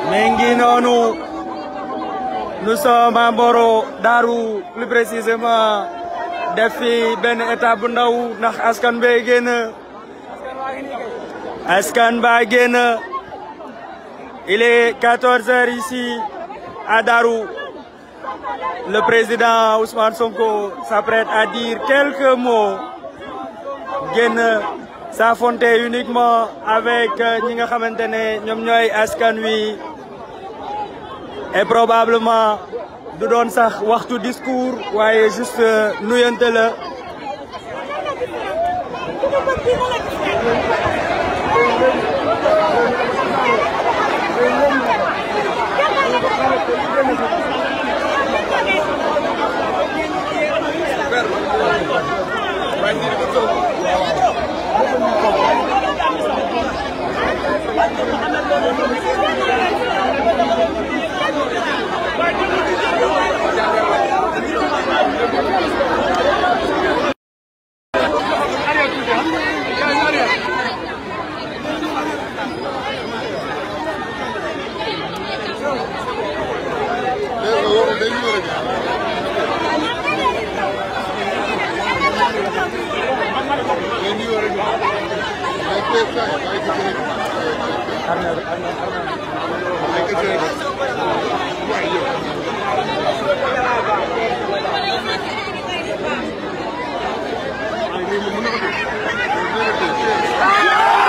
mais ngi noonu nous sommes à Mboro Daaru plus précisément def fi benn étape bu ndaw ndax askan bee génn askan baa génn il est 14 heures ici à Darou le président Ousmane Sonko s'apprête à dire quelques mots génn s'affronter uniquement avec ñi nga xamante ne ñoom ñooy askan wi et probablement du doon sax waxtu discours waaye juste nuyante la Thank you.